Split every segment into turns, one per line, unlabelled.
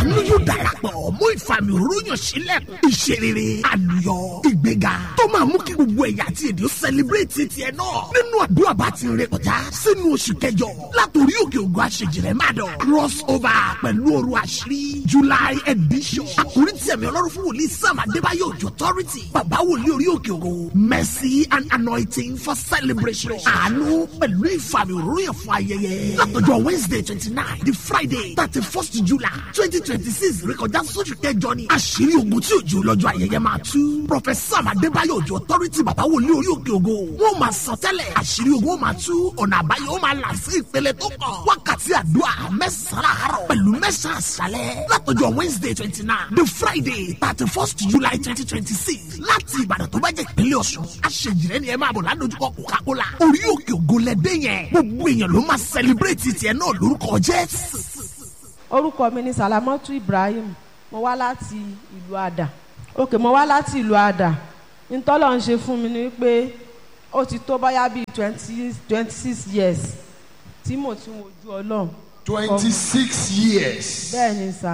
àánú yóò darapọ̀ mú ìfàmì òróró yàn sílẹ̀kùn ìṣerere àlùyọ ìgbéga tó máa mú kí gbogbo ẹ̀yà àti èdè ó sẹlẹ̀bírẹ̀tì tiẹ̀ náà nínú àdúrà bá ti rìn kọjá sínú oṣù kẹjọ látòrí òkè ògùn àṣejìrẹ́ má dọ̀ cross over pẹ̀lú òru àṣírí july edition àkórí tí ẹ̀mí ọlọ́run fún wòlíì sam adébáyọ̀ òjò authority bàbá wòlíì orí òkè ògùn mercy and anointing for celebration àánú pẹ̀lú ìfàmì òróró yẹn fún ayẹyẹ látọjọ́ wednesday twenty nine di friday thirty first july twenty twenty six rékọjá sóṣù kẹjọ ni àṣírí ogun tí òjò lọ́jọ́ ayẹyẹ máa tú professor adébáyọ̀ òjò authority bàbá wòlíì orí òkè ògo wọn máa sọ tẹ́lẹ̀ àṣírí ogun ó máa tú ọ̀nà àbáyọ ó máa là sí ìpele tó kàn wákàtí àdúrà mẹ́sàn-án àárọ̀ pẹ̀lú mẹ́sàn-án àṣálẹ̀ látọjọ́ wednesday twenty nine the friday thirty first july twenty twenty six láti ìbàdàn tó bá jẹ́ ìpínlẹ̀ ọ̀ṣun àṣejìrẹ́ ni ẹ máa bọ̀ ládojúkọ coca-cola orí òkè ògo lẹ́dẹ́ yẹn gbogbo èèyàn ló máa celebrate tiẹ̀ náà lórúkọ jésù.
orúkọ mi ni salamatu ibrahim mo wá láti ìlú àdà òkè mo wá láti ìlú àdà ntọ́lọ̀ ń ṣe fún mi ni pé ó ti tó báyà bíi twenty twenty six years tí mo ti ń wojú ọlọ́run
twenty six years.
bẹ́ẹ̀ ni sà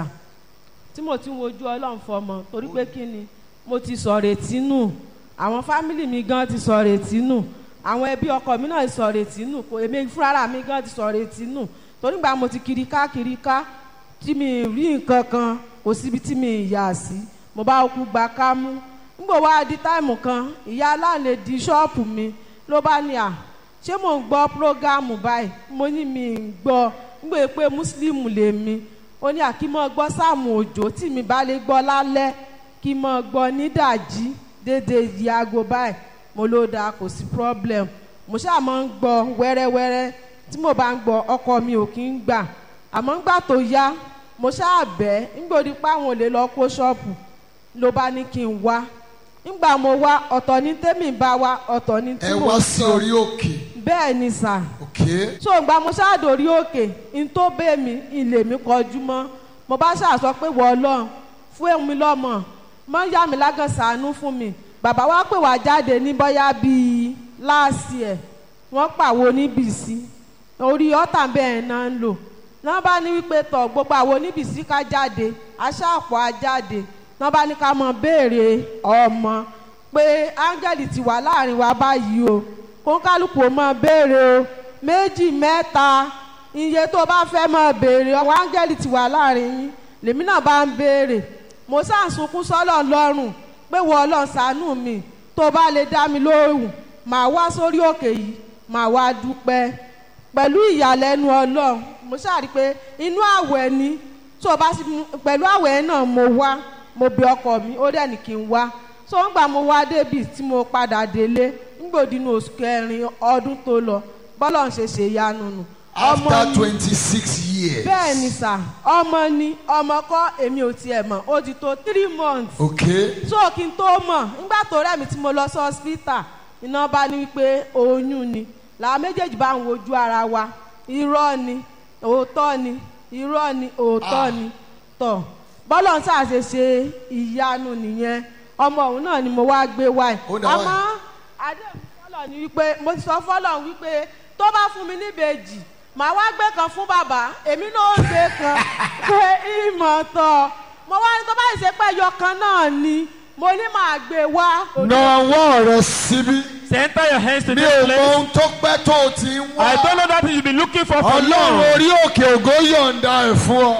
tí mo ti ń wojú ọlọ́run fọmọ torí pé kí ni mo ti sọ retí nù àwọn fámìlì mi gan ti sọ retí nù àwọn ẹbí ọkọ mi náà ti sọ retí nù kò èmi fúnra mi gan ti sọ retí nù torí gbà mo ti kiri ká kiri ká tí mi rí nǹkan kan kò síbi tí mi yà sí mo bá kú gba ká mú nígbà wá di táìmù kan ìyá aláǹlẹ̀ di ṣọ́ọ̀pù mi ló bá ní à ṣé mò ń gbọ́ prógámù báyìí mo ní mi ń gbọ́ nígbà pé mùsùlùmù lèmi ó ní àkímọ́ gbọ́ sáàmù òjò tí mi bá lè gbọ́ lálẹ́ kí mọ́ gbọ́ nídàjí déédéé yìí aago báyìí mo ló dáa kò sí problem mo ṣáà máa ń gbọ́ wẹ́rẹ́wẹ́rẹ́ tí mo bá ń gbọ́ ọkọ mi ò kí ń gbà àmọ́ ńgbà tó yá mo ṣáà bẹ́ nígbà òdi pa àwọn olè lọ kó ṣọ́ọ̀bù ló bá ní kí n wá nígbà mo wá ọ̀tọ̀ ní tèmi bá wá ọ̀tọ̀ ní tí
ẹ
mo
wá sí
sọ
orí òkè.
bẹ́ẹ̀ ni sà
okay.
so ìgbà mo ṣáàdórí òkè n tó bẹ́ mi ilé mi kọjú mọ́ mo bá ṣàṣọ pé wọ́ ọlọ́run fún èmi lọ́mọ mọ́ yá mi lágàn sàánú fún mi bàbá wa pè wá jáde ní bọ́yá bíi láàsì ẹ̀ wọ́n pàwo níbìsí orí ọ̀tà bẹ́ẹ̀ náà ń lò náà bá ní wípé tọ̀ gbogbo àwọn oníbìsí ká jáde aṣáàpọ̀ á jáde náà bá ní ká mọ béèrè ọmọ pé áńgẹ́lì ti wà láàrin wa báyìí o kónkálùkù ó mọ béèrè o méjì mẹ́ta iye tó bá fẹ́ mọ béèrè ọwọ́ áńgẹ́lì ti wà láàrin yín lèmi náà bá ń béèrè mo sáà ń sunkún sọ́lọ̀ lọ́rùn pé wọ́n ọlọ́run ṣàánú mi tó bá lè dá mi lóhùn màá wá sórí òkè yìí màá wá dúpẹ́ pẹ̀lú ìyàlẹ́nu ọlọ́run mo ṣáà rí i pé inú àwẹ̀ ni tó o bá sì pẹ̀lú àwẹ̀ náà mo wá mo bí ọkọ mi ó dẹ̀ ní kí n wá so ń gbà mo wá débi tí mo padà délé ńgbòdìnnú oṣù kẹrin ọdún tó lọ bọ́lọ̀ ń ṣe ṣe ìyanu nù. ọmọ
after
ni-
twenty six years.
bẹ́ẹ̀ ni sà ọmọ ni ọmọ kọ́ èmi ò tiẹ̀ mọ̀ ó ti tó three months
okay.
so kí n tó mọ̀ nígbà tó rẹ̀ mi tí mo lọ sí hospital iná bá ní wípé oyún ni làwọn méjèèjì bá ń wojú ara wa irọ́ ni òótọ́ ni irọ́ ni òótọ́ ni tọ̀ bọ́lọ̀ ń ṣàṣe ṣe ìyanu nìyẹn ọmọ òun náà ni mo wá gbé wá ẹ̀
Ó dà wá.
àmọ́ àdéhùn fọlọ̀ ni wípé mo ti sọ fọlọ̀ wípé tó bá fún mi níbejì màá wá gbé kan fún bàbá èmi náà ó gbé kan pé ìmọ̀ tọ̀ mo wá ní tó bá ṣe pé ẹyọ kan náà ni mo ní màá gbé wá.
na ọwọ́ rẹ síbí.
Center your hands to
mi
this
ò mọ
place.
ohun tó pẹ́ tó o ti ń wá.
I don't know that you've been looking for for
ọlọ́run
long.
orí òkè ògo yọ̀ǹda ẹ̀ fún ọ.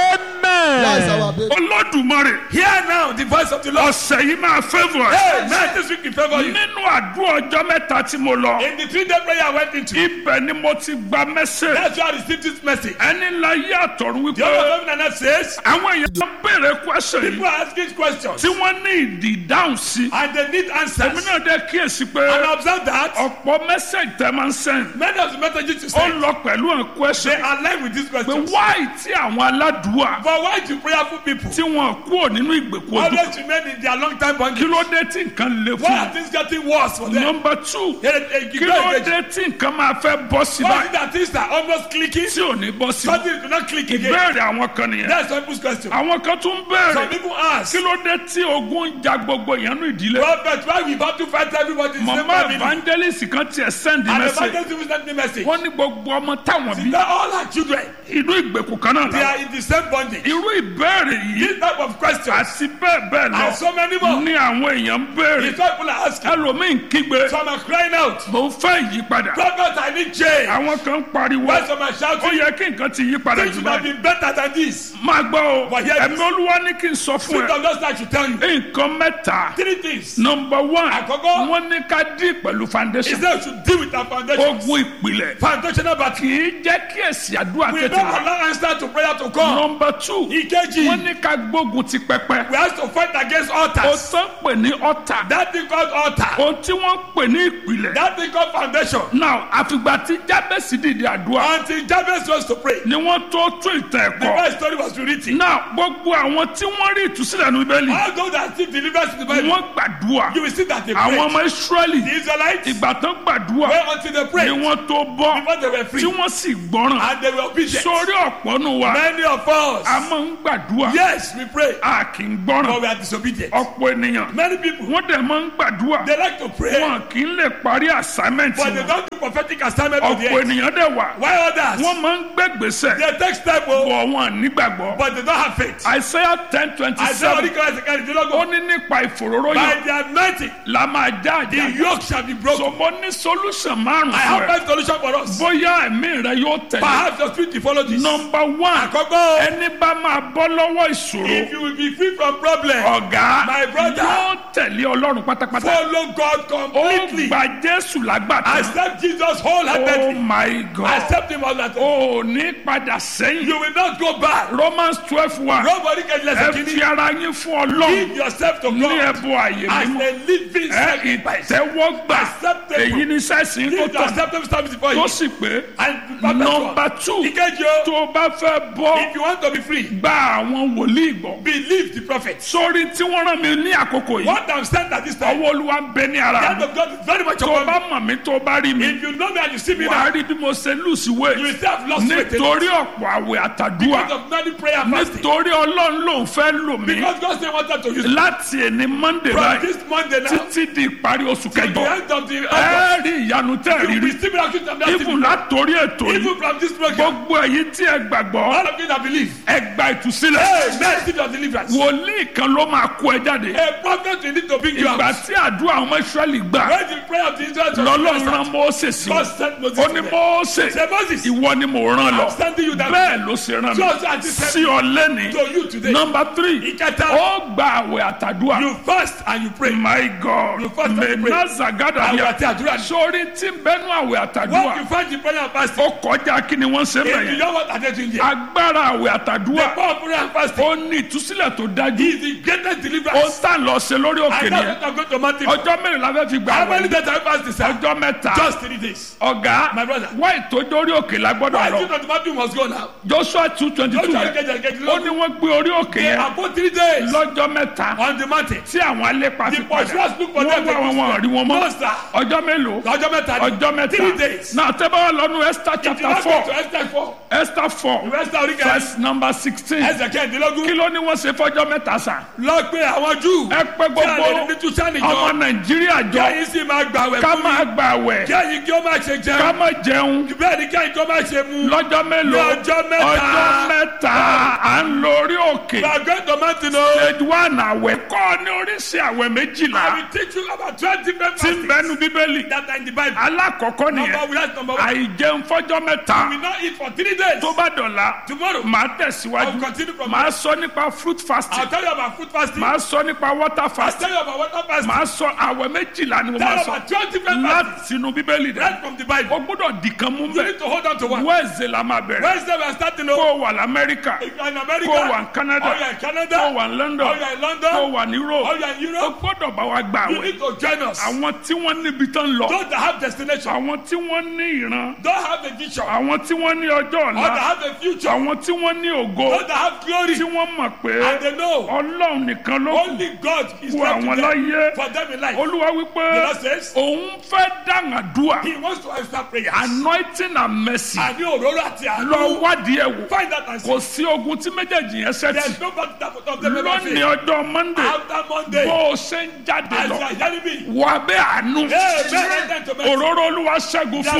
That's our
Amen.
baby.
olódùmarè
Hear now the voice of the Lord.
ọ̀sẹ̀ yìí máa favour
Hey,
ẹ̀.
man, this week in favor you.
nínú àdúrà ọjọ́ mẹ́ta tí mo lọ
In the three day prayer I went into,
ibẹ̀ ni mo ti gba mẹ́sẹ̀
that's why I received this message.
ẹni ńlá yí àtọ̀run wípé
The other seven and a half says,
àwọn èèyàn ló béèrè question
people
yìí
are asking questions
tí wọ́n ní ìdí ìdáhùn sí
and they need
èmi
answers.
náà dé kíyèsí pé
And I observe that
ọ̀pọ̀ mẹ́sẹ̀gì tẹ́ máa ń sẹ́yìn
many of the messages you
ó
send,
lọ pẹ̀lú àwọn
they
question
align with these
pé
questions.
wáì tí àwọn aládùúwà
But why do prayerful people
tí wọn kúrò nínú ìgbèkùn ojú
always remain in their long time
kí
bondage.
ló dé tí nǹkan le
Why
fún
are things getting worse for
un
them?
nọmba two
Here, eh, you
kí
go
ló
again.
dé tí nǹkan máa fẹ́ bọ́ sí
Why is
báyìí
it that things are almost clicking?
tí ò ní bọ́ sí
Something do not click again.
ìbéèrè àwọn kan nìyẹn
That's some people's question.
àwọn kan tún
Some
béèrè
people ask,
kí ló dé tí ogun ń ja gbogbo ìyẹnú ìdílé
Prophet, why we about to fight everybody in the same
mama
family?
evangelist kan tiẹ̀ send
And the
message
evangelist even sent me message.
wọ́n ní gbogbo ọmọ táwọn bí
That all our children,
inú ìgbèkùn kan náà
they
làwọn
are in the same bondage.
irú ìbéèrè yìí
This type of questions,
àti bẹ́ẹ̀ bẹ́ẹ̀ lọ
and so many more.
ní àwọn èèyàn ń béèrè
It's why people are asking.
ẹlòmíín kígbe
Some are crying out,
mò ń fẹ́ ìyípadà
Prophet, I need change.
àwọn kan ń pariwo
Why some are
ó
shouting?
yẹ kí nǹkan ti yí padà
Things
jù
should have
báyìí
been better than this.
máa gbọ́ o
But here it
ẹ̀mí
is.
olúwa ní kí n sọ fún
Spirit
ẹ
of God I should tell you.
nǹkan mẹ́ta
Three things.
nọmba one
Àkọ́kọ́.
wọ́n ní ká dí pẹ̀lú
He
foundation
said we should deal with our foundations.
ogun ìpìlẹ̀
Foundational battle.
kì í jẹ́ kí èsì àdúrà
We
tètè
don't
wá
allow answer to prayer to come.
nọmba two
Ìkejì.
wọ́n ní ká gbógun ti pẹpẹ
We have to fight against
o
altars.
tán pè ní ọ̀tà
That thing called altar.
ohun tí wọ́n pè ní ìpìlẹ̀
That thing called foundation.
now àfìgbà tí jábẹ́sì dìde àdúrà
Until Jabez was to pray.
ni wọ́n tó tún ìtàn
The
ẹ̀kọ́
first story was written.
now gbogbo àwọn tí wọ́n rí ìtúsílẹ̀ ní bíbélì
All those that still deliverance in the Bible.
wọ́n gbàdúrà
You will see that they
àwọn
prayed.
ọmọ israẹli
The Israelites.
ìgbà tán gbàdúrà
Well, until they
ni
prayed.
wọ́n tó bọ́
Before they were free.
tí wọ́n sì gbọ́ràn
And they were obedient.
sórí ọ̀pọ̀ nù wa
Many of us.
a máa ń gbàdúrà
Yes, we pray.
a kì í
But
gbọ́ràn
we are disobedient.
ọ̀pọ̀ ènìyàn
Many people.
wọ́n dẹ̀ máa ń gbàdúrà
They like to pray.
wọn kì í lè parí assignment
But they
wọn
don't do prophetic assignment to the
ọ̀pọ̀
end.
ènìyàn dẹ̀ wà
Why others?
wọ́n máa ń gbẹ́gbèsè
They take step oh,
bọ̀ wọn nígbàgbọ́
but they don't have faith.
Isaiah ten twenty
I say, Holy
seven
Christ, I can't
ó ní nípa ìfòróró
By
yẹn
the anointing,
la máa já
the
àjà
yoke shall be broken.
sọmọ ní solution márùn
I have
fún ẹ
five solution for us.
bóyá ẹ̀mí rẹ yóò tẹ̀lé
Perhaps your spirit will follow this.
nọmba one
Àkọ́kọ́,
ẹni bá máa bọ́ lọ́wọ́ ìṣòro
if you will be free from problem,
ọ̀gá
My brother.
yóò tẹ̀lé ọlọ́run pátápátá
follow God
ó
completely.
gba jésù lágbàtà
Accept Jesus
oh
wholeheartedly.
my god
Accept him wholeheartedly.
ó ní padà sẹ́yìn
You will not go back.
romans twelve one
Nobody can
ẹ
listen
fi
to you.
ara yín fún ọlọ́run
Give yourself to
ní
God
ẹ̀bùn àyè
as
mímọ́
a living
ẹ
sacrifice.
ìtẹ́wọ́gbà
Acceptable.
èyí ní sẹ́sìn tó
Give
tọ̀
acceptable service before
tó
you.
sì pé
And be perfect
nọmba
one.
two
Ìkejì o,
tó o bá fẹ́ bọ́
if you want to be free,
gba àwọn wòlíì gbọ́
believe the prophet.
sórí tí wọ́n rán mi ní àkókò yìí
What I'm saying at this time,
ọwọ́ olúwa ń bẹ ní ara
the hand
mi
of God is very much
tó o
upon
bá
me.
mọ̀ mí tó o bá rí mi
If you know me and you see me
wàá
now,
rí bí mo ṣe lùsì wé
you will still have lost weight.
nítorí ọ̀pọ̀ àwẹ̀ àtàdúrà
Because of many prayer and fasting.
nítorí ọlọ́run ló ń fẹ́ lò mí
Because God still wanted to use me.
láti ẹni monday
From
báyìí
this Monday now,
títí di ìparí oṣù
till the
kẹjọ
end of the
ẹ
August,
rí ìyanu tẹ́ ẹ
you
rí
will
rí
receive miracles from that
ibùn
thing.
látòrí ètò yìí
Even from this program,
gbogbo èyí tí ẹ gbàgbọ́
all of you that believe,
ẹ gba ìtúsílẹ̀
hey, man, receive your deliverance.
wòlíì kan ló máa kó ẹ jáde
A prophet will need to bring you
ìgbà
out.
tí àdúrà ọmọ israẹli gbà
When the prayer of the Israelites was
lọ́lọ́run
answered,
rán mọ́ọ́sẹ̀ sí
God
wọn
sent Moses
ó
to
ní
them.
mọ́ọ́sẹ̀
Say, Moses,
ìwọ ni mò ń rán lọ
I'm sending you that
bẹ́ẹ̀ ló ṣe rán mi
Just as he said
sí ọ lẹ́ni
to you today.
nọmba tírì
Ìkẹta,
ó gba àwẹ̀ àtàdúrà
you fast and you pray.
my god
You fast and you pray.
mẹ́nàzàgádà
Àwẹ̀
yà
àti àdúrà ni.
sórí tí ń bẹ́nu àwẹ̀
What
àtàdúrà
you find in prayer and fasting,
ó kọjá kí ni wọ́n ṣe
if you
bẹ̀yẹn
know what are they doing there,
agbára àwẹ̀
the
àtàdúrà
power of prayer and fasting
ó ní ìtúsílẹ̀ tó dájú
is the greatest
ó
deliverance.
tà lọ ṣe lórí òkè
I know
nìyẹn
what I'm going to Matthew.
ọjọ́ mẹ́rin la fẹ́ fi gbà
How many
wẹ̀
days have I fasted, sir?
ọjọ́ mẹ́ta
Just three days.
ọ̀gá
My brother.
wá ìtọ́jú orí òkè la gbọ́dọ̀
I
lọ
think that Matthew must go now.
joshua two twenty
Don't
two
try to
yẹn
get get
ó ní wọ́n gbé orí òkè
They
yẹn
are both three days
lọ́jọ́ mẹ́ta
on the mountain.
tí àwọn alépa
The
fi padà
pursuers look for
wọ́n
them.
wá wọn wọn rí wọn mọ́
No, sir.
ọjọ́ mélòó
Ọjọ́ mẹ́ta ni.
ọjọ́
Three
mẹ́ta
days.
náà tẹ́ bá wà lọ́nu esther
If you
chapter
not
four
go to Esther four,
esther four
Esther orí kẹrin,
verse number sixteen
Ẹsẹ̀ kẹ́hìndínlógún.
kí ló ní wọ́n ṣe fọ́jọ́ mẹ́ta sàn
Lọ pé àwọn Júù.
ẹ pé
Tí a lè
gbogbo
ní Túsánì
ọmọ
jọ.
nàìjíríà jọ
Kẹ́yìn sì máa gbàwẹ̀
ká
fún
máa
mi.
gbà wẹ̀
Kẹ́yìn kí ó má ṣe
ká
jẹun.
má jẹun
Bẹ́ẹ̀ ni kẹ́yìn kí ó má ṣe mu.
lọ́jọ́ mélòó
Ní ọjọ́ mẹ́ta.
ọjọ́ mẹ́ta à ń lọ orí òkè
We are going to mountain o.
stage one àwẹ̀ kọ́ ní oríṣi àwẹ̀ méjìlá
I will teach you about twelve different
tí ń
fastings
bẹnu bíbélì
that are in the Bible.
alákọ̀ọ́kọ́
Number
nìyẹn
one, that's number one.
àìjẹun fọ́jọ́ mẹ́ta
We will not eat for three days.
tó bá dọ̀la
Tomorrow,
màá
I
tẹ̀síwájú
will continue from
màá
there.
sọ nípa fruit
I'll
fasting
tell you about food fasting.
màá sọ nípa water
I'll
fasting
tell you about water fasting.
màá sọ àwẹ̀ méjìlá ni mo
Tell
máa
you
sọ
about twelve different fastings.
láti inú bíbélì rẹ
Right from the Bible.
o gbọ́dọ̀ dìkan mú
You
bẹ́ẹ̀
need to hold on to one.
wẹ́ẹ̀sì la máa bẹ̀rẹ̀
Wednesday we are starting
kó
o.
o wà lamẹ́ríkà
If you are in America,
kó o wà ní Canada
or you are in Canada,
kó o wà ní London
or you are in
kó o
London,
wà ní
or
Europe
you are in
o
Europe,
gbọ́dọ̀ bá wa gba
you
àwẹ̀
need to join us.
àwọn tí wọ́n níbi tán lọ
Those that have destination,
àwọn tí wọ́n ní ìran
don't have a vision,
àwọn tí wọ́n ní ọjọ́
or that
ọ̀la
have a future,
àwọn tí wọ́n ní ògo
those that have glory,
tí wọ́n mọ̀ pé
and they know
ọlọ́run nìkan ló kù
only God is
fún
left
àwọn
to
láyé
them for them in life.
olúwa wípé
The Lord says-
òun fẹ́ dàngàdúà
He wants to answer prayers.
anointing and mercy
Àní òróró àti
lọ
àánú.
wádìí ẹ̀ wò
Find that and see.
kò sí ogun tí méjèèjì yẹn ṣẹ́tì
There's no battle that of them ever
lónìí
fail.
ọjọ́ monday
After Monday,
bó o ṣe ń jáde
as
lọ
you are hearing me,
wà bẹ́ àánú
Amen. Enter to mercy.
òróró olúwa ṣẹ́gun fún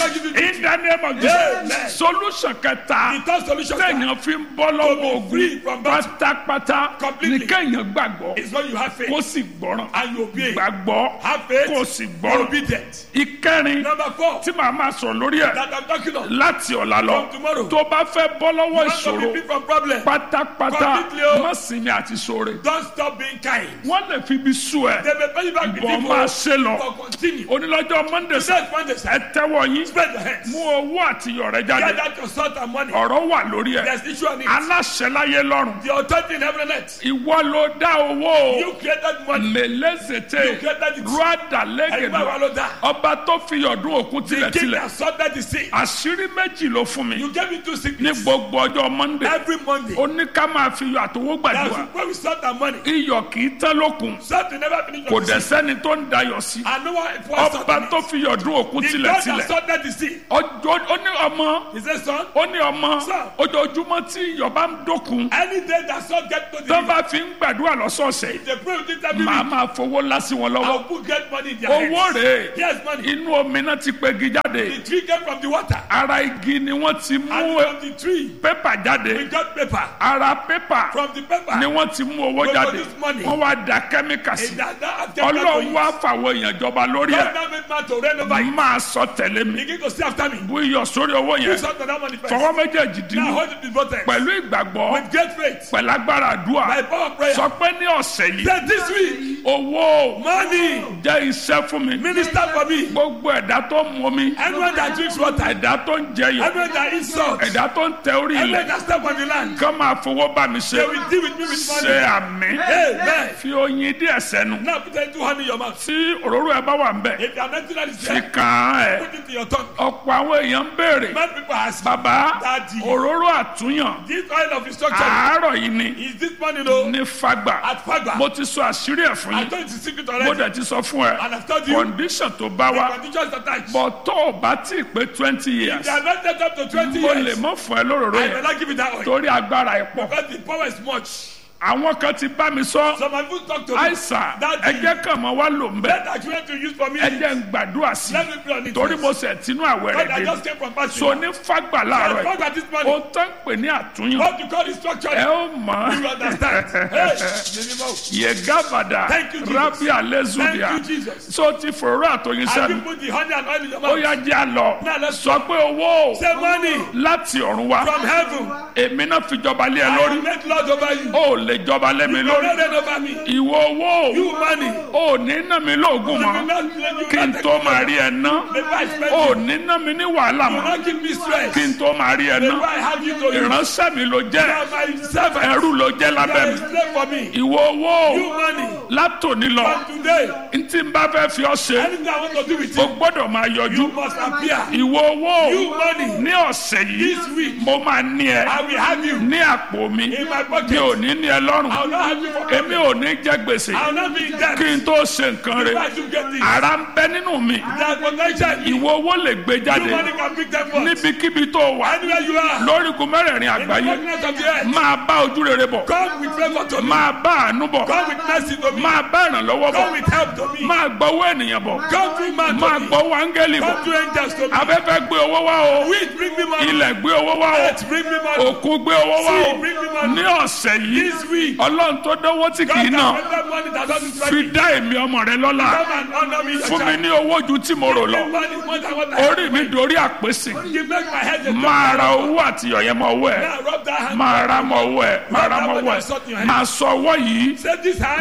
ẹ in the name of
Amen.
Jesus solution kẹta
The third solution sir,
téèyàn fi ń bọ́ lọ́wọ́
free
ogun
from battle.
pátápátá ní
Completely.
kéèyàn gbàgbọ́
is when you have faith
kó sì gbọ́ràn
and you obey.
gbàgbọ́
Have faith,
kó sì
be
gbọ́ràn
obedient.
ìkẹrin
Number four,
tí màá máa sọ̀rọ̀ lórí ẹ̀
that I'm talking of.
láti ọ̀la lọ
From tomorrow.
tó bá fẹ́ bọ́ lọ́wọ́
Want to be
ìṣòro
free from problem.
pátápátá
Completely o.
má sinmi àti ṣoore
Don't stop being kind.
wọ́n lè fi ibi sú ẹ
They may pay you back with
bọ́
evil.
máa ṣe lọ
But continue.
onílọ́jọ́ monday sẹ́
Says Monday, sir.
ẹ tẹ́wọ́ yín
Spread your hands.
mú owó àti yọ̀rẹ́ jáde
Get out your salt and money.
ọ̀rọ̀ wà lórí ẹ̀
There's issue on it.
aláṣẹ láyé lọ́rùn
The authority in heaven and earth.
ìwọ ló dá owó
You created money.
mẹlẹ́sẹ̀tẹ̀
You created it.
rúdà
Ẹgbẹ́ wa
lẹ́gẹ̀dẹ̀
ló dá.
ọba tó fi ọdún òkun
The king
tilẹ̀tilẹ̀
that sorted the sea.
àṣírí méjì ló fún mi
You gave me two
ní
secrets.
gbogbo ọjọ́ monday
Every Monday.
ó ní ká máa fi iyọ̀ àtọwọ́
That's
gbàdúrà
where we salt and money.
iyọ̀ kì í tán lókun
Salt will never finish
kò
on the
dẹ̀
sea.
sẹ́ni tó ń dayọ̀ sí
And no one pours salt
ọba
on it.
tó fi ọdún òkun
The God that
tilẹ̀tilẹ̀
sorted the sea.
ọjọ́ ó ní ọmọ
He said, son,
ó ní ọmọ
Sir.
ojoojúmọ́ tí iyọ̀ bá ń dókun
any day that salt get to the
tó
river,
bá fi ń gbàdúrà lọ́sọ̀ọ̀sẹ̀
they pray with it every
màá
week.
máa fowó lásì wọn lọ́wọ́
I'll put get money in their
owó
hands.
rèé
Yes, money.
inú omi náà ti pegi jáde
The tree came from the water.
ara igi ni wọ́n ti
And
mú
from the tree,
pépà
we
jáde
got paper.
ara pépà
From the paper,
ni wọ́n ti mú owó
We
jáde
produce money.
wọ́n wá da kẹ́míkà sí
in that, that have kept
ọlọ́run
to
wá
use.
fàwọn èèyàn jọba lórí
God
ẹ̀
now made man to reign over you.
máa sọ tẹ̀lé mi
Begin to see after me.
bú iyọ̀ sórí owó
Do
yẹn
something that manifest.
fọwọ́ méjèèjì
Now
dínú
hold it with both hands.
pẹ̀lú ìgbàgbọ́
With great faith.
pẹ̀lú agbára àdúrà
By power of prayer.
sọ pé ní ọ̀sẹ̀ yìí
That this week,
owó
money,
jẹ́ iṣẹ́ fún mi
minister for me.
gbogbo ẹ̀dá tó ń mu mi
Anyone that drinks water,
ẹ̀dá tó ń jẹyọ̀
anyone that eats salt,
ẹ̀dá tó ń tẹ orí
anyone
ilẹ̀
that step on the land,
kán máa fowó bá mi ṣe
they will deal with me with
ṣe
money.
àmì
Amen.
fi oyin díẹ̀ sẹ́nu
Now put a two hand in your mouth.
tí òróró ẹ bá wà ń bẹ̀
If you are not that is
fi
there,
kàn án ẹ̀
put it in your tongue.
ọ̀pọ̀ àwọn èèyàn ń béèrè
Many people ask,
bàbá
Daddy.
òróró àtúnyàn
this oil of instruction,
àárọ̀ yìí ni
is this money no?
ní fagbà
At Fagba.
mo ti sọ àṣírí ẹ̀ fún
I
yín
told you the secret
mo
already.
dẹ̀ ti sọ fún ẹ
And I've told you,
condition tó bá
the
wa
conditions attached.
bọ̀ tó o bá tí ì pé twenty years
They are not set up to 20
mo lè
years.
mọ́ fún ẹ lóróró
I
yẹn
will not give you that oil.
torí agbára ẹ̀ pọ̀
Because the power is much.
àwọn kan ti bá mi sọ
Some have even talked to me.
àìsàn
Daddy.
ẹjẹ kan mọ wá lò ń bẹ
Let that you want to use for me.
ẹjẹ ń gbàdúrà sí
Let me pray on it.
torí
first.
mo sẹ tinú àwẹ̀
God,
rẹ̀
I
dé
just came from fasting.
so ní fagbà láàárọ̀
I
yìí
found that this
ó
money,
tán pè ní àtúnyàn
what you call instruction,
ẹ ó mọ̀
you understand. Hey, minimum.
yegabada
Thank you, Jesus.
rabi alezudia
Thank you, Jesus.
so ti fòrò àtòyìn
Have you
sẹ́nu
put the honey and oil in your
ó
mouth?
yá jẹ́ àlọ́
Now let's
sọ pé owó
Say money
láti ọ̀run wá
from heaven.
èmi náà fi jọba lé ẹ
I
lórí
will make Lord over you.
ó lè jọba lé mi
You will
lórí
not reign over me.
ìwọ owó
You money.
ò ní ná mi lóògùn
You will
mọ́
not let you
kí n
not
tó
take
máa
me.
rí ẹ ná
Maybe I spend
ò
you.
ní ná mi ní wàhálà
You will
mọ́
not give me stress.
kí n tó máa rí ẹ
Maybe
ná
I have you to you.
ìránṣẹ́ mi ló
You
jẹ́
are my servant.
ẹrú ló jẹ́
You
lábẹ́
are
mi
a slave for me.
ìwọ owó
You money.
látòní lọ
From today,
n tí n bá fẹ́ fi ọ́ ṣe
anything I want to do with
o
you,
gbọ́dọ̀ máa yọjú
you must appear.
ìwọ owó
You money.
ní ọ̀sẹ̀ yìí
This week,
mo máa ní ẹ
I will have you
ní àpò mi
in my
mi
pocket.
ò ní ní ẹ lọ́rùn
I will not have you for
èmi ò ní jẹ gbèsè
I will not be in debt.
kí n tó ṣe nǹkan rẹ̀
Try to get this.
ara ń bẹ nínú mi
That potential. You
ìwọ owó lè gbé jáde
money can pick them up.
níbikíbi tó wà
Anywhere you are.
lórígun mẹ́rẹ̀ẹ̀rin
In the
àgbáyé
darkness of the earth.
máa bá ojú rere bọ̀
Come with favor to me.
máa bá àánú bọ̀
Come with mercy to me.
máa bá ìrànlọ́wọ́ bọ̀
Come with help to me.
máa gbọ́wọ́ ènìyàn bọ̀
Come through man
máa
to me.
gbọ́wọ́ áńgẹ́lì bọ̀
Come through angels to me.
afẹ́fẹ́ gbé owó wá o
Wind bring me money.
ilẹ̀ gbé owó wá o
Earth bring me money.
òkun gbé owó wá o
Sea bring me money.
ní ọ̀sẹ̀ yìí
This week.
ọlọ́run tó dánwó tí kì í
God
náà
can that money that doesn't
fi
strike me.
dá èmi ọmọ rẹ lọ́lá
Come and honor me. your
fún mi
child.
ní owó ju tí mo rò lọ
Give money more than what I have.
orí mi dorí àpèsè
You make my head a
máa ra owó àti ọ̀yẹ́ mọ owó ẹ̀
Now rub that hand.
máa ra mọ owó ẹ̀ máa ra mọ owó ẹ̀ máa sọ ọwọ́ yìí
Say this hand.
lọ gba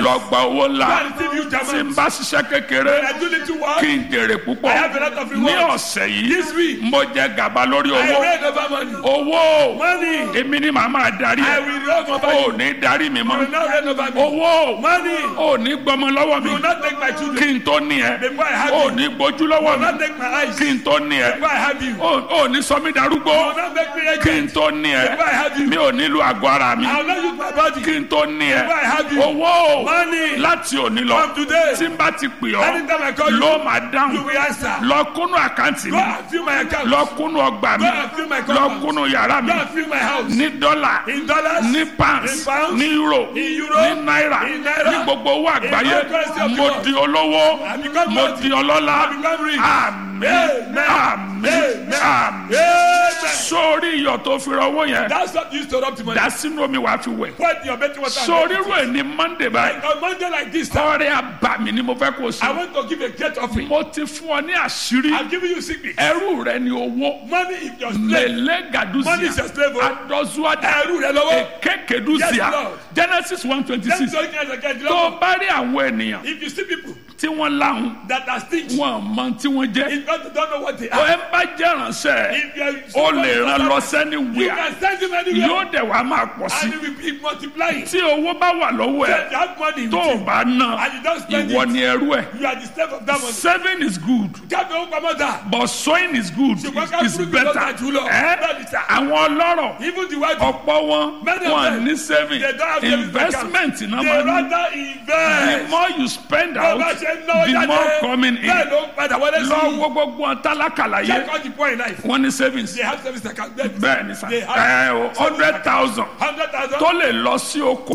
owó ńlá
God receive you,
tí n
German.
bá ṣiṣẹ́ kékeré
When I do little work,
kí n jèrè púpọ̀
I have a lot of
ní
reward.
ọ̀sẹ̀ yìí
This week,
mo jẹ gàba lórí
I
owó
reign over money.
owó
Money.
èmi ni màá máa darí
I
ẹ
will reign over
ò
you.
ní darí mi
You will
mọ́
not reign over me.
owó
Money.
ò ní gbọmọ lọ́wọ́ mi
You will not take my children.
kí n tó ní ẹ
Before I have
ò
you.
ní gbójú
You
lọ́wọ́
will not
mi
take my eyes.
kí n tó ní ẹ
Before I have you. You
ò ò ní sọ mí darúgbó
will not make me
kí n
agent.
tó ní ẹ
Before I have you.
mi ò nílò àgọ́ ara mi
I will not use my body.
kí n tó ní ẹ
Before I have you.
owó
Money.
láti òní lọ
From today.
tí n bá ti pè ọ́
Anytime I call you,
ló máa
you
dáhùn
will answer.
lọ kúnnú àkáǹtì
Go
mi
and fill my account.
lọ kúnnú ọgbà mi
Go and fill my
lọ
compound.
kúnnú yàrá mi
Go and fill my house.
ní dọ́là
In dollars.
ní pounds
In pounds.
ní euro
In euro.
ní náírà
In naira.
ní gbogbo owó àgbáyé
all currency of the
mo
world.
di olówó
I become
mo
wealthy.
di ọlọ́lá
I become rich.
àmín
Amen.
àmín
Amen.
àmín
Amen.
sórí iyọ̀ tó fi rọwọ́ yẹn
That's what you used to rub to money.
dá sínú omi wàá fi wẹ̀
Put your betting water.
sórí irú ẹ̀ ní monday báyìí
On Monday like this, sir,
ọrẹ àbàmì ni mo fẹ́ kó o
I
sí
want to give a great offering.
mo ti fún ọ ní àṣírí
I'm giving you secret.
ẹrú rẹ ni owó
Money is your slave.
lele
Money is
gaduzia
your slave. oh.
adọzuada
Ẹrú rẹ lọ́wọ́.
ekekeduzia
Yes, Lord.
genesis one twenty
Let's
six
go again, again.
tó o bá rí àwọn ènìyàn
If you see people
tí wọ́n láhùn
that are stingy,
wọn mọ tí wọ́n jẹ́
if God don't know what they
o
are,
ẹ bá jẹ́ ránṣẹ́
if you are
o lè ràn lọ
you
sẹ́niwìà
can send him anywhere
yóò dẹ̀ wá máa pọ̀ sí
and he will be multiplying.
tí owó bá wà lọ́wọ́ ẹ̀
If you have money,
tó o
with
bá ná
And you don't spend
ìwọ
it.
ni ẹrú ẹ̀
you, you are the slave of that money.
saving is good
Jáde owó pamọ́ dà.
but sowing is good
Ṣùgbọ́n ká
is
burúkú
better
lọ́jà jù lọ.
ẹ́
Bẹ́ẹ̀ni sà.
àwọn ọlọ́rọ̀
Even the white
ọ̀pọ̀ wọn
Many of
wọn
them,
ní saving
they don't have savings
investment
account.
náà
They
máa ní
rather
the
invest.
more you spend
Bó
out
bá ṣe ń náwó
the
jáde,
more coming in
bẹ́ẹ̀ ló ń padà wọlé sí
lọ
i.
wo gbogbo wọn tálákàlà
Check
yé
all the poor in life.
wọn ní savings
They have service account.
bẹ́ẹ̀ ni sá
They have
ẹ o hundred thousand
hundred thousand.
tó lè lọ sí oko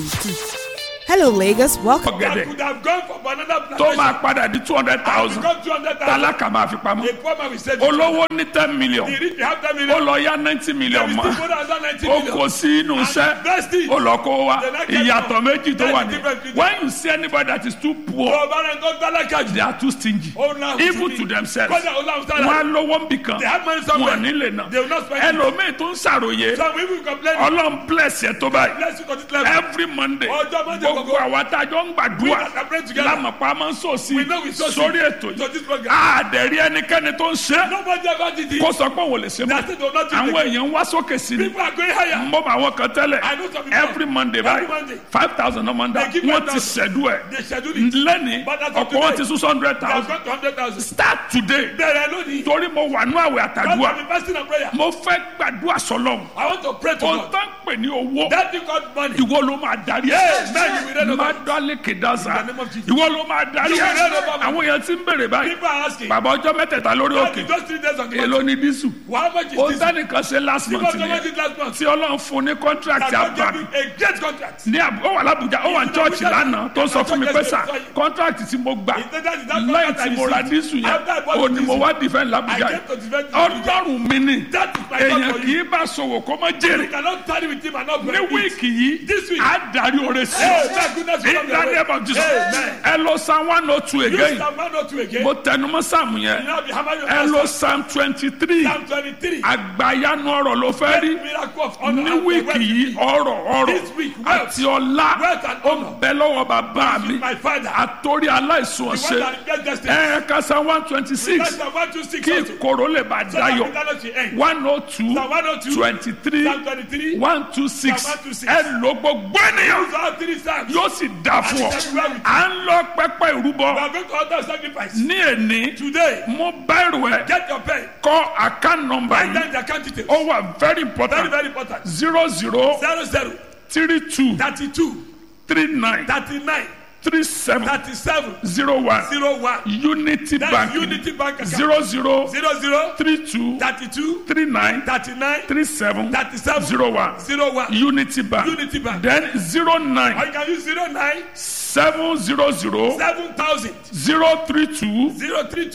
Hello, Lagos. Welcome.
That
ọ̀gẹ̀dẹ̀
could have gone for banana
tó
plantation.
máa padà di two hundred
And
thousand
become two hundred thousand.
tálákà máa fi pamọ́
A poor man will save it.
olówó ní ten million
The rich will have ten
ó
million.
lọ yá ninety
They
million
will
mọ́
still go down ninety
ó
million.
kò sí inú iṣẹ́
invest it.
ó lọ kó wa
They not get
ìyàtọ̀
more.
méjì tó
That's
wà
the
ní
difference between-
when you see anybody that is too poor
Ọba rẹ̀ tó tálákà jù.
they are too stingy
Ó náà
even
ti
to
di.
themselves
Kọ́dà ó láwọn sára.
wọn á lówó ń bì kan
They have money somewhere.
wọn ò ní lè nà
They will not spend it.
ẹlòmíì tó ń ṣàròyé
Some people complain.
ọlọ́run bless ẹ tó báyìí
Bless you to this level.
every monday
Ọjọ́ Monday
gbogbo
gbogbo.
àwa tá a jọ ń
We
gbàdúrà
that are praying together.
lámàpá máa ń sọ sí
We know we so
sórí
sick.
ètò
So
yìí
this program.
àdẹ̀rí ẹnikẹ́ni tó ń ṣe
Nobody ever did it.
kó sọ pé òun ò lè ṣe mọ́
That's it, they will not do it
àwọn
again.
èèyàn ń wá sókè sí ni
People are going higher.
mo bá àwọn kan tẹ́lẹ̀
I know some people.
every monday
Every
báyìí
Monday.
five thousand ọmọ ndá
They give
wọ́n ti
5,000.
ṣẹ̀dú ẹ̀
They schedule it.
lẹ́ni
But as of
ọ̀pọ̀ wọn
today,
ti sún hundred
They have
thousand
got to hundred thousand.
start today
Bẹ̀rẹ̀ lónìí.
torí mo wà ní àwẹ̀
God
àtàdúrà
have been fasting and prayer.
mo fẹ́ gbàdúrà sọlọ́m
I want to pray to
ohun
God.
tó ń pè ní owó
That thing called money.
ìwọ ló máa darí
Yes, man, you will reign
ẹ
over
má
it.
dálé kèdásá
In the name of Jesus.
ìwọ ló máa darí
You will
ẹ
reign over me.
àwọn èèyàn ti ń bèrè báyìí
People are asking.
bàbá ọjọ́ mẹ́tẹ̀ẹ̀ta lórí
God,
òkè
in those three days on the
èló
mountain.
ni dísù
How much is
ó
this?
sẹ́nìkan ṣe last
People
month
have
nìyẹn
did last month.
tí ọlọ́run fún ní contract
That God gave
àbàmì
him a great contract.
ní àbú ó wà lábùjá ó wà ní chọ́ọ̀chì lánàá tó ń sọ fún mi pé sà contract tí mo gbà
He said that is that
lẹ́yìn
contract
tí
I
mo ra
received.
dísù yẹn
After I bought
ó ní mo
diesel,
wá defend
I
lábùjá
came to
yìí
defend the Abuja.
ọlọ́run mi ni
That is my
èèyàn
God for
kì
you.
í bá sòwò kó má
You
jèrè
cannot tarry with him and not
ní
benefit.
wíìkì yìí
This week.
á darí oore sí
Hey, thank goodness you
in
come
the
your way.
name of Jesus
Amen.
ẹ lọ psalm one oh two
You
again
Psalm 102 again.
mo tẹnumọ́ sáàmù
You
yẹn
now be hammer your
ẹ lọ
master.
psalm twenty three
Psalm 23.
àgbàyanu ọ̀rọ̀ ló fẹ́ rí
Miracle of honor
ní
and
wíìkì
wealth.
yìí ọ̀rọ̀ ọ̀rọ̀
This week, wealth.
àti ọlá
Wealth and
ó
honor.
bẹ lọ́wọ́ bàbá mi
My father.
àtòrí aláìsùn
The
ọ̀sẹ̀
one that get destiny.
ẹ kásá one twenty six
That's the 126
kí
also.
ìkòrò lè bá
So that
dayọ̀
the balance will end.
one oh two
Psalm 102,
twenty three
Psalm 23,
one two six
Psalm 126.
ẹ ló gbogbo ènìyàn
These are three Psalms.
yóò sì dà fún ọ
And it's everywhere with you.
à ń lọ pẹpẹ
We
ìrúbọ
are going to altar sacrifice.
ní èní
Today,
mo bá ìrù ẹ
get your pen.
kọ account number
Write
yìí
down the account details.
ó wà very
Very,
important
very important.
zero zero
Zero zero
three two
thirty-two
three nine
thirty-nine
three seven
thirty-seven
zero one
zero one.
unity
That's
bank
Unity Bank account.
zero zero
Zero zero
three two
thirty-two
three nine
thirty-nine
three seven
thirty-seven
zero one
zero one.
unity bank
Unity Bank.
then zero
Or
nine
you can use zero nine
seven zero zero
seven thousand
zero three two
zero three two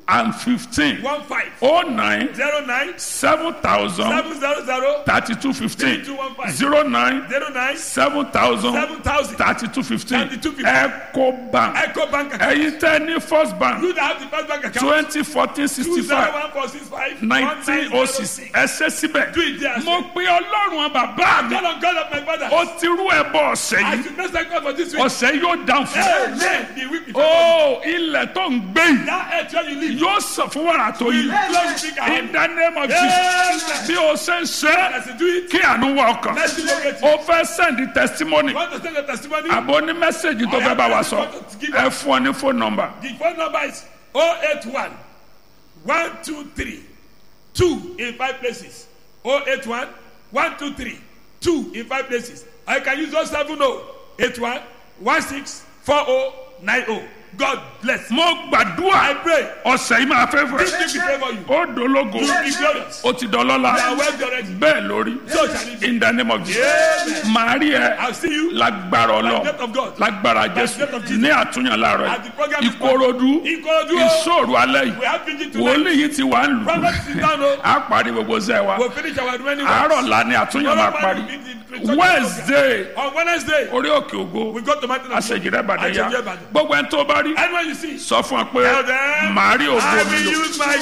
and fifteen
one five
oh nine
zero nine
seven thousand
seven zero zero
thirty two fifteen
3215.
zero nine
zero nine
seven thousand
seven thousand
thirty two fifteen
3215.
eco bank
Echo Bank account.
ẹ̀yin tẹ́ ní first bank
You that have the first bank account.
twenty fourteen
Two
sixty
zero
five
one four six five
nineteen oh six ẹsẹ síbẹ̀
Do it there,
mo pe ọlọ́run bàbá mi
Call on God of my father.
ó ti rú ẹbọ ọ̀sẹ̀
I
yìí
should bless thank God for this week.
ọ̀sẹ̀ yóò dáhùn fún
Amen. The week before.
ó ilẹ̀ tó ń gbé yìí
That earth where you live.
yóò sọ fún wàrà tó yìí
Glory be to
in
God.
the name of Jesus bí o ṣe ń ṣe
As you do it,
kí àánú wọ ọkàn
let's locate you.
o fẹ́ send testimony
Want to send your testimony?
àbò ní mẹ́sẹ̀gì tó fẹ́ bá wa sọ ẹ fún ọ ní phone number
The phone number is 081 123 2 in five places. 081 123 2 in five places. I can use 070 81 16 4090. God bless.
mo
I
gbàdúrà
pray.
ọ̀sẹ̀ yìí máa fẹ́ fẹ́
This week we pray for you.
ó dológo
You will be glorious.
ó ti dọlọ́lá
You are well already.
bẹ́ẹ̀ lórí
So shall it be.
in the name of Jesus
Amen.
màá rí ẹ
I'll see you
lágbára
by the
ọlọ
grace of God.
lágbára
the
jésù
grace of Jesus.
ní àtúnyàn láàárọ̀
At the program
yìí
is
ìkòròdú
Ikorodu.
ìṣòro alẹ́
We
yìí
have preaching tonight.
wòlíì yìí ti wà ń lù
Prophet sit down. oh.
á parí gbogbo sẹ́ wa
We'll finish our remaining works.
àárọ̀ la ni àtúnyàn máa parí wednesday
On Wednesday,
orí òkè ògo
we go to Mountain of God.
àṣejìrẹ́ ìbàdàn yá
Àṣejìrẹ́ Ìbàdàn.
gbogbo ẹni tó bá rí
Anyone you see,
sọ fún ọ pé
tell them,
màá rí ògo
I
mi
will
lò
use my